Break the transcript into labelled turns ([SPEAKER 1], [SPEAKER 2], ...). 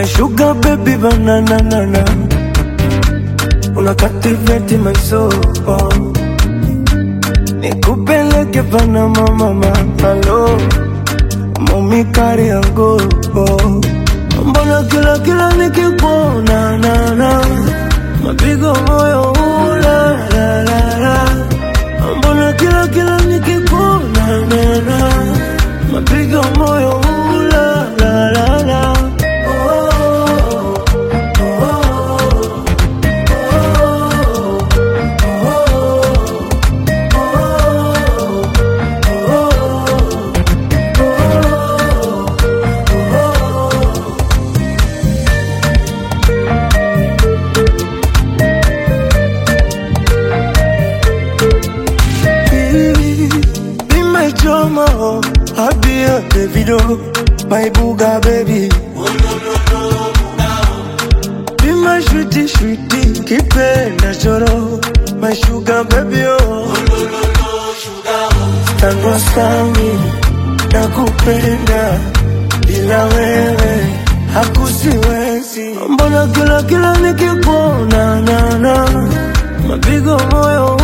[SPEAKER 1] My sugar baby banana nana Una captivate my soul oh. Nikupeleke Panama mama Hello Mami kari yangu oh. Mbona kila kila nikikuona na na Mapigo moyo ula la la la Mbona kila kila nikikuona na na Mapigo moyo ula la la la oh, oh, oh, Be my drama, I'll be a Davido, my booga baby. Be my sweetie, sweetie, kipenda choro, my sugar baby oh. Tangu sami, nakupenda, bila wewe hakusiwezi. Mbona kila kila nikikuona na na mapigo moyo